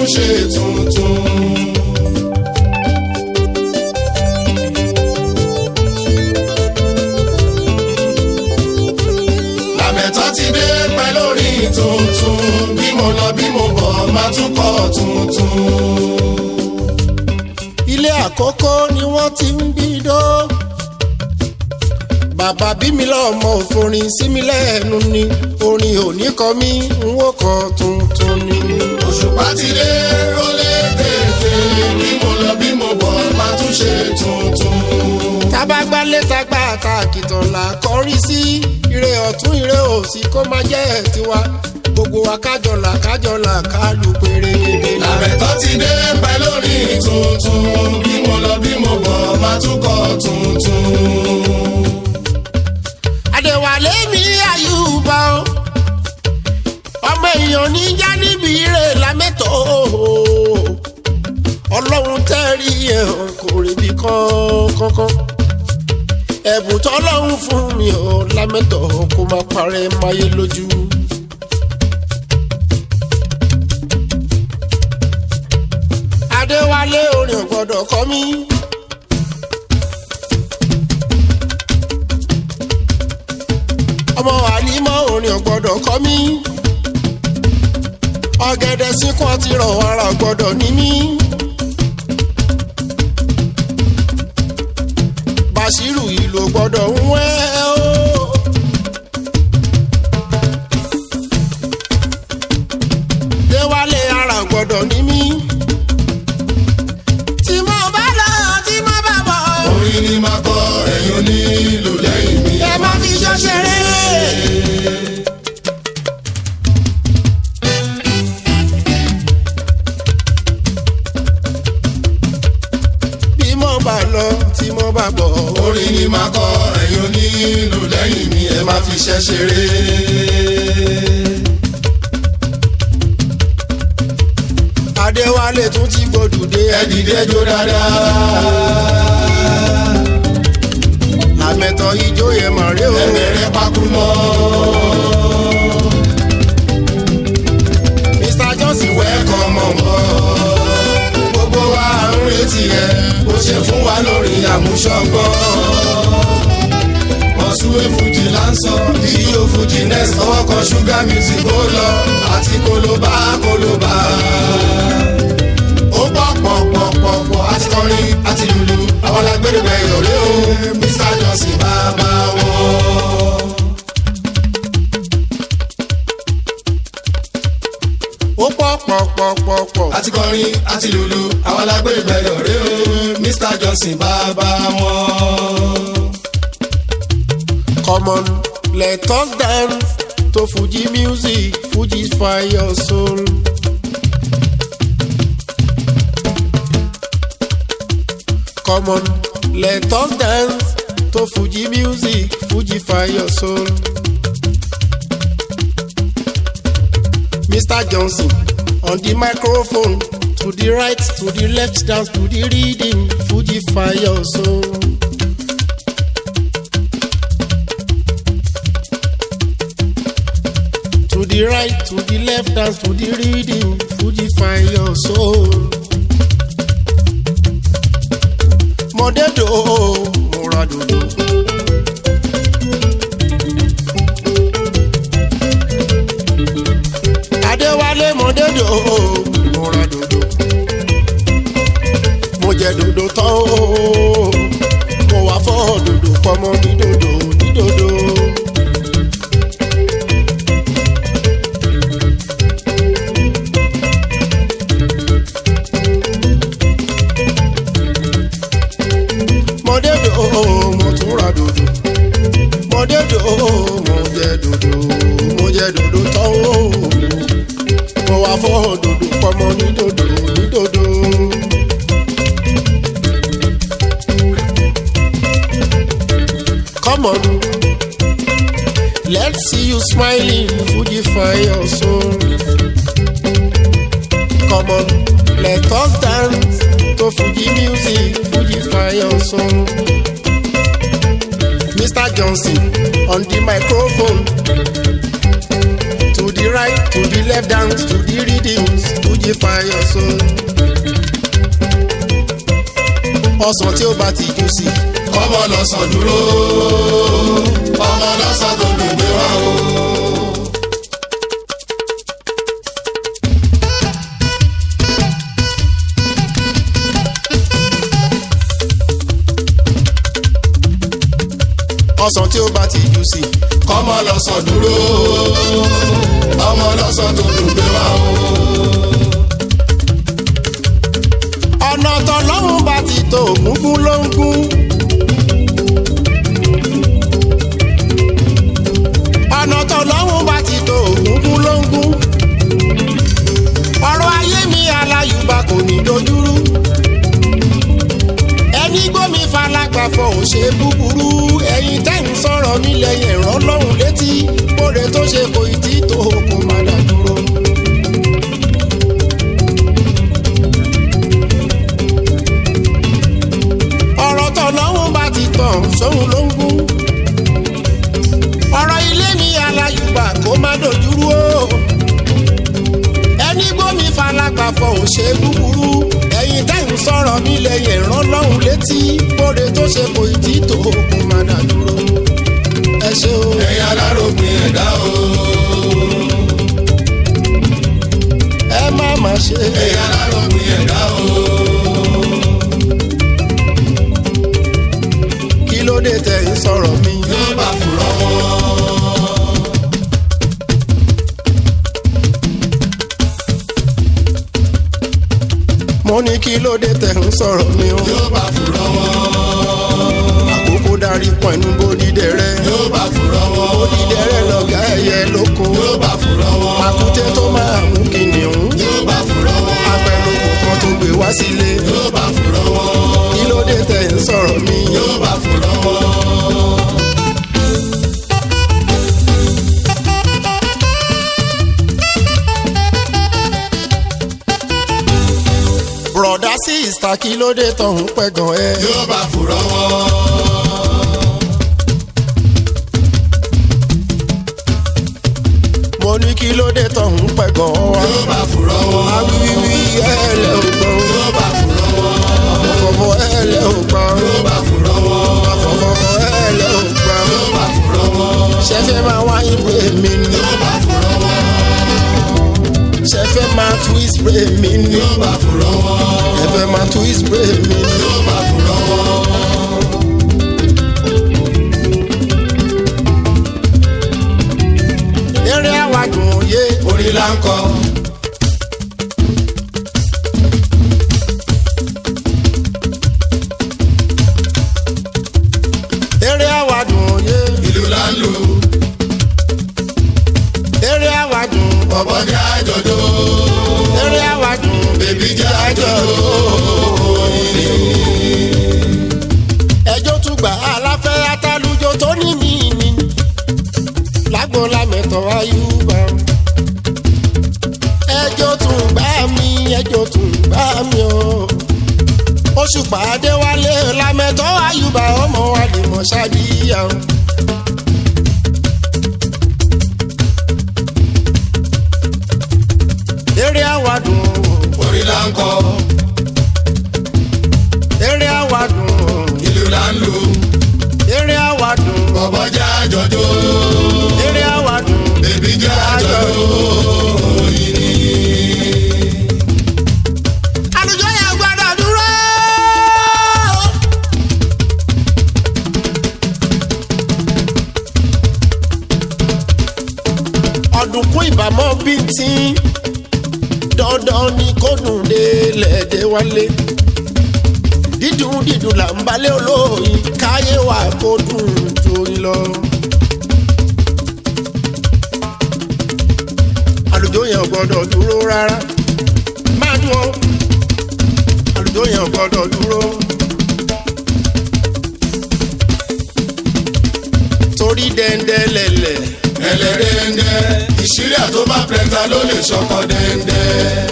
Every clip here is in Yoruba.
tún ṣe tuntun. làmẹ̀tọ́ ti dé pẹ́ lórí tuntun bí mo lọ bí mo bọ̀ máa tún kọ́ tuntun. ilé àkọ́kọ́ ni wọ́n ti ń gbìdó. bàbá bí mi lọ́mọ òforin sí mi lẹ́nu ni orin òní kọ mí n ó kọ tuntun ni. òṣùpá ti dé ó lé tètè bí mo lọ bí mo bọ̀ máa tún ṣe tuntun. tábàgbálẹ̀ tagbá àtàkìtàn là kọrí sí ire ọ̀tún ire òsì kó má jẹ́ tiwa gbogbo wa kájọlà kájọlà kálù pérégedé. làmẹ̀tọ́ ti dé pẹ́ lórí tuntun bí mo lọ bí mo bọ̀ máa tún kọ́ tuntun. àdèwálé mi àyùbá o ọmọ èèyàn ní já níbi ire lámẹ́tọ̀ o ọlọ́run tẹ́rí ẹ̀ hàn kò ríbi kankan ẹ̀bùn tọ́lọ́run fún mi ò lámẹ́tọ̀ kó má parẹ́ máyé lójú. adéwálé orin ò gbọ́dọ̀ kọ mí. ọmọ àlímọ́ orin ò gbọ́dọ̀ kọ mí. ọ̀gẹ̀dẹ̀ sínkún àti rọ̀ ara ò gbọ́dọ̀ ní mí. bàṣírù ìlú ò gbọ́dọ̀ ń wẹ́ o. déwálé ara ò gbọ́dọ̀ ní mí. tí mo bá lọ tí mo bá bọ̀. orin ni máa kọ ẹ̀yin onílù lẹ́yìn mi. ẹ má fi ṣọ́ ṣeré. bí mo bá lọ tí mo bá bọ̀. orin ni máa kọ ẹ̀yin onílù lẹ́yìn mi ẹ má fi ṣẹ́ ṣeré. adéwálé tún ti gbòdùdé ẹ dìde jó dáadáa. àmẹ́tọ̀ ijó yẹn mọ̀ rí o. ẹ bẹ̀rẹ̀ pákú mọ́. mr johnson wẹ́ wẹ́ẹ̀kọ́ mọ̀ mọ́. gbogbo wa ń retí ẹ bó ṣe fún wa lórí àmúṣọgbọ́n. mọ̀súwé fújì láǹsọ̀ díò fújì next ọwọ́ kan ṣúgà music ó lọ àti kólóbá kólóbá. ó pọ̀ pọ̀ pọ̀ pọ̀ pọ̀ àti kọrin àti lùlù àwọn alágbèrè bẹ̀ yọ̀rẹ́ o mr johnson bàbá wọn. ó pọ̀ pọ̀ pọ̀ pọ̀ pọ̀. àti kọrin àti lùlù àwọn alágbèrè bẹ̀ yọ̀rẹ́ o mr johnson bàbá wọn. come on let us dance to fuji music fuji fire soul. come on let us dance to fuji music fuji fire soul. mr johnson on the microphone to the right to the left dance to the rhythm fuji fire soul. to the right to the left dance to the rhythm fuji find your soul. mọ̀dẹ́dọ̀ mo ra dòdò. adéwálé mọ̀dẹ́dọ̀ mo ra dòdò. mo jẹ dòdò tán o mo wá fọ́ dòdò pọ́nmọ́ ní dòdò ní dòdò. mọ̀dẹ́dọ̀ mo tún ra dòdò mọ̀dẹ́dọ̀ mo jẹ dòdò mo jẹ dòdò tán o mo wá fọ́ dòdò pọ́nmọ́ ní dòdò ní dòdò. Come on, let's see you smiling, Fuji fire soul. Come on, let us dance to Fuji music, Fuji fire soul. Mr. Johnson on the microphone. To the right, to the left dance to the rhythms fuji fire soul. ọsàn tí ó bá ti jù sí. ọmọ lọ́sàn dúró ọmọ lọ́sàn tó dùn gbé wá o. ọsàn tí ó bá ti jù sí. ọmọ lọ́sàn dúró ọmọ lọ́sàn tó dùn gbé wá o. ọ̀nà tọ́lọ́run bá ti tó ògúngún ló ń gún. ọ̀nà tọ́lọ́run bá ti tó ògúngún ló ń gún. ọ̀rọ̀ ayé mi aláyùbá kò ní dojúrú. ẹni gbómi falágbàfọ̀ ò ṣe búburú ẹ̀yin tẹ́ ń sọ̀rọ̀ nílẹ̀ yẹn rán lọ́hùn létí kóre tó ṣe kò ì tí tó kò má dá dúró. ọ̀rọ̀ tọ̀lọ́hún bá ti tàn sóhun ló ń gún. ọ̀rọ̀ ilé mi aláyùbá kó má dojúrú o. ẹni gbómi falágbàfọ̀ ò ṣe búburú. ẹ̀yin tẹ́yìn sọ̀rọ̀ nílẹ̀ yẹn rán lọ́hùn létí. bóde tó ṣe kò ì tí tó kó má dà dúró. ẹ ṣe o. ẹ̀yin aláròpin ẹ̀dá o. ẹ má má ṣe. ẹ̀yin aláròpin ẹ̀dá o. kí ló dé tẹ̀yìn sọ̀rọ̀ mi. yóò bá fúrọ́ wọn. mo ní kí ló dé tẹ̀yìn sọ̀rọ̀ mi o. yóò bá fúrọ́ wọn. àkókò darí pọ̀nù bódìdẹ rẹ. yóò bá fúrọ́ wọn. bódìdẹ rẹ lọ̀gá ẹyẹ lóko. yóò bá fúrọ́ wọn. àkúté tó máa mú kìnìún. yóò bá fúrọ́ wọn. apẹ̀lókun kan tó gbé wá sílé. yóò bá fúrọ́ wọn. kí ló dé tẹ̀ ń sọ̀rọ̀ mi. yóò bá fúrọ́ wọn. bùrọ̀dá sí ìsà kí ló dé tọ̀hún pẹ̀gàn ẹ. yóò bá fúrọ́ wọn. mo ní kí ló dé tọ̀hún pẹ̀gàn wa. yóò bá fúrọ́ wọn. awíwíwí ẹ̀ẹ́lẹ̀ ò gbọ́n. yóò bá fúrọ́ wọn. àfọ̀fọ̀ ẹ̀ẹ́lẹ̀ ò gbọ́n. yóò bá fúrọ́ wọn. àfọ̀fọ̀ ẹ̀ẹ́lẹ̀ ò gbọ́n. yóò bá fúrọ́ wọn. ṣẹ́fẹ́ máa wá ìwé mi ni. yóò bá fúrọ́ wọn. ṣẹ́fẹ́ máa twist brain mi ni. yóò bá fúrọ́ wọn. ẹ̀fẹ́ máa twist brain mi ni. yóò bá fúrọ́ wọn. eré àwàdùn òye. orí là ń kọ. eré àwàdùn òye. ìlú là ń lù. eré àwàdùn. bọ̀bọ̀ jẹ́ àjọ̀dọ̀. eré àwàdùn. bèbí jẹ́ àjọ̀dọ̀. ẹjọ́ tún gbà aláfẹ́ atálùjọ tó ní mí ni. lágbo lámẹ̀tọ́ ayúbà. ẹjọ́ tún gbà mí ẹjọ́ tún gbà mí o. oṣù pàdé wálé lámẹ̀tọ́ ayúbà ọmọ àdìmọ̀ ṣáàdìyà o. eré àwàdùn o. orí là ń kọ. eré àwàdùn o. ìlú là ń lù. eré àwàdùn o. bọ̀bọ̀ jẹ́ àjọ̀dọ̀. eré àwàdùn o. bèbí jẹ́ àjọ̀dọ̀. àlùjọ yẹn gbọ́dọ̀ dúró. ọ̀dùnkún ìbámọ́ bíi tí dandan ni kò dùn dé lẹ́ẹ̀dẹ́ wálé dídùn dídùn là ń balẹ̀ olóyin káyé wa kó dùn jóyin lọ. àlùjọ yẹn ò gbọ́dọ̀ dúró rárá máa dún ọ àlùjọ yẹn ò gbọ́dọ̀ dúró. torí dẹ́ndẹ́ lẹ̀lẹ̀ ẹlẹ́dẹ́ndẹ́ ìṣírí àtọ́bá pẹ́ńtà ló lè ṣọkọ dẹ́ndẹ́.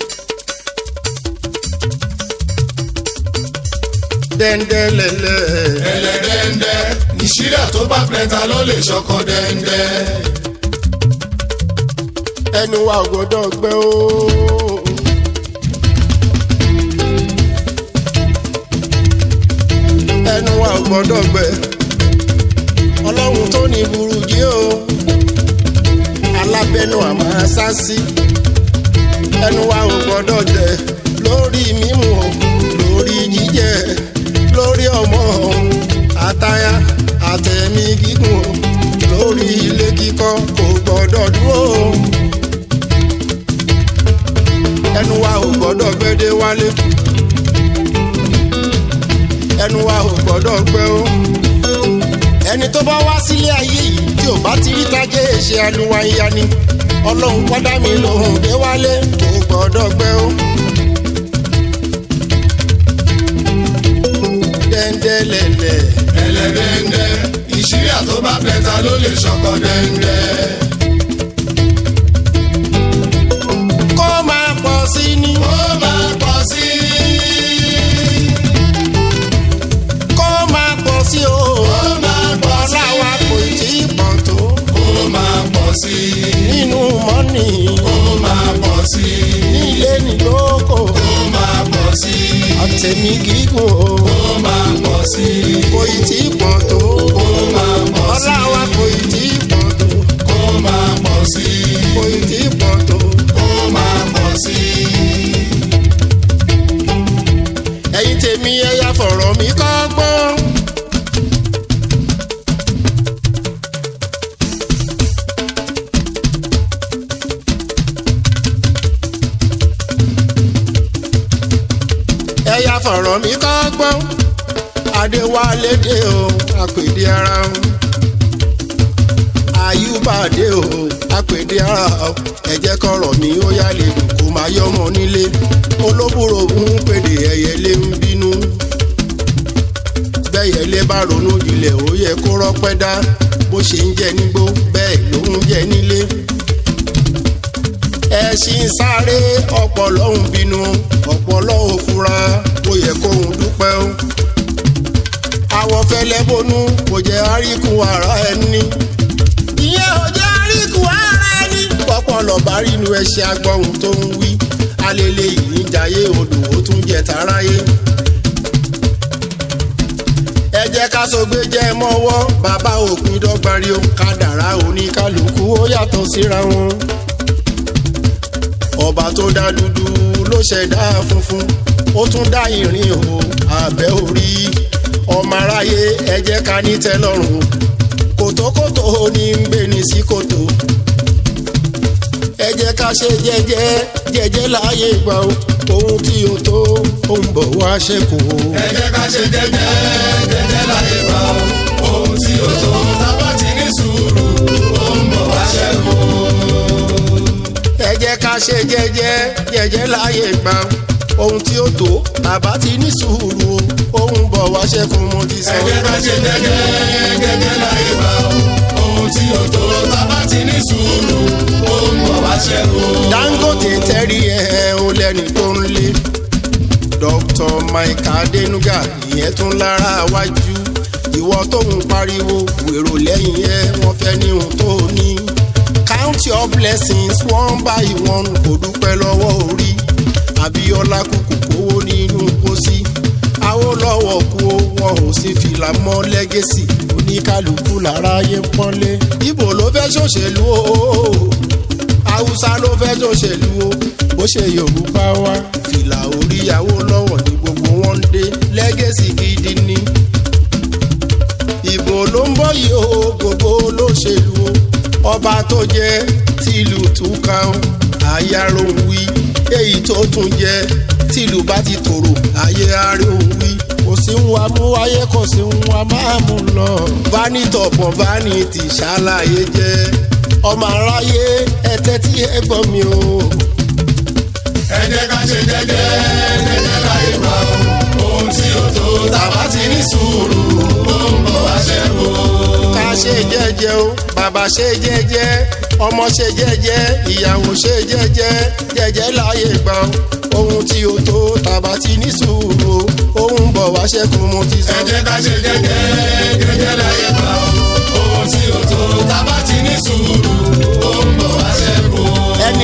dẹ́ndẹ́ lẹ̀lẹ̀ ẹlẹ́dẹ́ndẹ́ ìṣírí àtọ́bá pẹ́ńtà ló lè ṣọkọ dẹ́ndẹ́. ẹnu wa ò gbọ́dọ̀ gbẹ o. ẹnu wa ò gbọ́dọ̀ gbẹ ọlọ́run tó ní burújí o alábẹ́nu àmọ́ sásí ẹnu wa ò gbọ́dọ̀ jẹ lórí mímu o lórí jíjẹ lórí ọmọ àtayá àtẹ̀mí gígùn o lórí ilé kíkọ́ kò gbọ́dọ̀ dúró o ẹnu wa ò gbọ́dọ̀ gbẹ́dẹ́ wálé ẹnu wa ò gbọ́dọ̀ gbẹ́ o ẹni tó bá wá sílé ayé yìí tí ò bá ti rí tajé ṣe aluwanya ni ọlọ́run wádà mí lòun dé wálé kò gbọ́dọ̀ gbẹ́ o. dẹ́ndẹ́lẹ̀lẹ̀ ẹlẹ́dẹ́ndẹ́ ìṣírí àtọ́bá pẹ̀ta ló lè ṣọkọ dẹ́ndẹ́. kó máa pọ̀ sí ni ó máa pọ̀ sí i. kó máa pọ̀ sí o ó máa pọ̀ sí ọlá wa kò tí ì pọ̀ tó ó máa pọ̀ sí i. nínú mọ́nì ó máa pọ̀ sí i. nílé nílòókò ó máa pọ̀ sí i. àtẹ̀mí gígùn o ó máa pọ̀ sí i. kò ì tí ì pọ̀ tó ó máa pọ̀ sí ọlá i. wa kò ì tí ì pọ̀ tó ó máa pọ̀ sí i. kò ì tí ì pọ̀ tó. ó máa pọ̀ sí i. ẹ̀yin tèmi ẹ̀yà fọ̀rọ̀ mi kọ́gbọ́n. ẹ̀yà fọ̀rọ̀ mi kọ́gbọ́n. adéwálé dé o àpèdé ara o. àyùbá dé o àpèdé ara o. ẹ jẹ́ kọ́rọ̀ mi ó yá lè dùn kó máa yọmọ nílé. olóbùrò ń pèdè ẹyẹlé ń bínú. bẹ́yẹlé bá ronú jinlẹ̀ ó yẹ kó rọ́pẹ́ dá bó ṣe ń jẹ nígbó bẹ́ẹ̀ ló ń jẹ nílé. ẹṣin sáré ọpọlọ ń bínú ọpọlọ ò fura ó yẹ kóun dúpẹ́ o. àwọ̀ fẹlẹ́ bonú kò jẹ́ àríkù ara ẹni. ìyẹn ò jẹ́ àríkù ara ẹni. pọpọlọ bá rí inú ẹṣẹ agbọ̀hún tó ń wí alele yìí ń jayé odò ó tún jẹ taráyé. ẹ jẹ́ ká sọgbé jẹ́ mọ́wọ́ bàbá òpin dọ́gbárí o kádàrá oníkálukú ó yàtọ̀ síra wọn. ọba tó dá dúdú ló ṣẹ̀dá funfun ó tún dá ìrìn o abẹ́ orí ọmọ aráyé ẹ jẹ́ ká ní tẹ́lọ́rùn kòtòkòtò ní ń gbé ní sí kòtò ẹ jẹ́ ká ṣe jẹ́jẹ́ jẹ́jẹ́ láàyè gbà ó ohun tí o tó ó ń bọ̀ wá ṣẹ́kù o. ẹ jẹ́ ká ṣe jẹ́jẹ́ jẹ́jẹ́ láyé bá o. ohun tí ó tó tábà ti ní sùúrù ó ń bọ̀ wá ṣẹ́kù. ẹ jẹ́ ká ṣe jẹ́jẹ́ jẹ́jẹ́ láàyè gbà ó ohun tí o tó bàbá ti ní sùúrù o ó ń bọ̀ wá ṣẹ́kù mo ti sọ. ẹ jẹ́ ká ṣe jẹ́jẹ́ jẹ́jẹ́ láyé bá o. ohun tí ó tó tábà ti ní sùúrù ó ń bọ̀ wá ṣẹ́kù. dangote tẹ́rí ẹ̀ ò lẹ́ni tó ń lé dr mike adenuga ìyẹn tún lára wájú ìwọ tó ń pariwo wèrò lẹ́yìn ẹ̀ wọ́n fẹ́ ní ohun tó ní count your blessings one by one kò dúpẹ́ lọ́wọ́ orí abiola kúkú kówó nínú pósí awolowo kú ó, wọn ò sí fìlà mọ́ lẹ́gẹ́sì oníkálukú láráyé ń pọ́nlé ibo ló fẹ́ ṣòṣèlú o haúsá ló fẹ́ ṣòṣèlú o bó ṣe yorùbá wá fìlà oríyàwó lọ́wọ́ ní gbogbo wọn ń dé lẹ́gẹ́sì gidi ni ìbò ló ń bọ̀ yìí o gbogbo olóṣèlú o ọba tó jẹ́ tìlù túká o àyàrò ń wí èyí tó tún jẹ́ tìlù bá ti tòrò ayé àárẹ̀ ń wí kò sí ń wa mú wáyé kò sí ń wa máa mú lọ. vanitọ̀pọ̀ vanity ṣàlàyé jẹ́ ọmọ aráyé ẹtẹ tí ẹ gbọ́ mi o. ẹ jẹ́ ká ṣe jẹ́jẹ́ jẹ́jẹ́ láyé bá o. ohun tí ó tó tábà ti ní sùúrù ó ń bọ̀ wá ṣẹ́kù. ká ṣe jẹ́jẹ́ o bàbá ṣe jẹ́jẹ́ ọmọ ṣe jẹ́jẹ́ ìyàwó ṣe jẹ́jẹ́ jẹ́jẹ́ láyé gbà o ohun tí o tó tàbá ti ní sùúrù o ohun bọ̀ wá ṣẹ́kù mo ti sọ. ẹ jẹ́ ká ṣe jẹ́jẹ́ jẹ́jẹ́ láyé bá o. ohun tí ó tó tábà ti ní sùúrù ó ń bọ̀ wá ṣẹ́kù. ẹni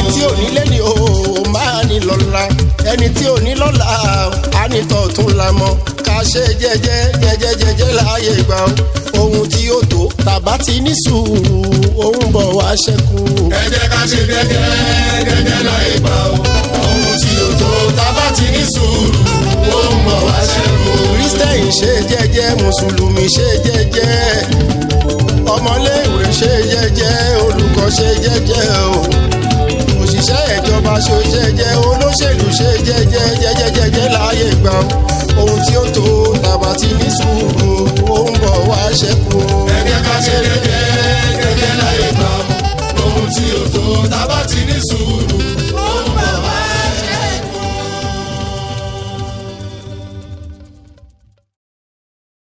ká ṣe jẹ́jẹ́ jẹ́jẹ́ jẹ́jẹ́ láàyè gbà ó ohun tí ó tó tàbá ti ní sùúrù ohun bọ̀ wá ṣẹ́kù. ẹ jẹ́ ká ṣe gẹ́gẹ́ gẹ́gẹ́ láì gbà ó ohun tí ó tó tábà ti ní sùúrù ó ń bọ̀ wá ṣẹ́kù. kristẹni ṣe jẹ́jẹ́ mùsùlùmí ṣe jẹ́jẹ́ ọmọléèwé ṣe jẹ́jẹ́ olùkọ́ ṣe jẹ́jẹ́ o òṣìṣẹ́ ìjọba ṣe jẹ́jẹ́ olóṣèlú ṣe jẹ́jẹ́ jẹ́jẹ́ jẹ́jẹ́ láàyè gbà ó ohun tí ó tó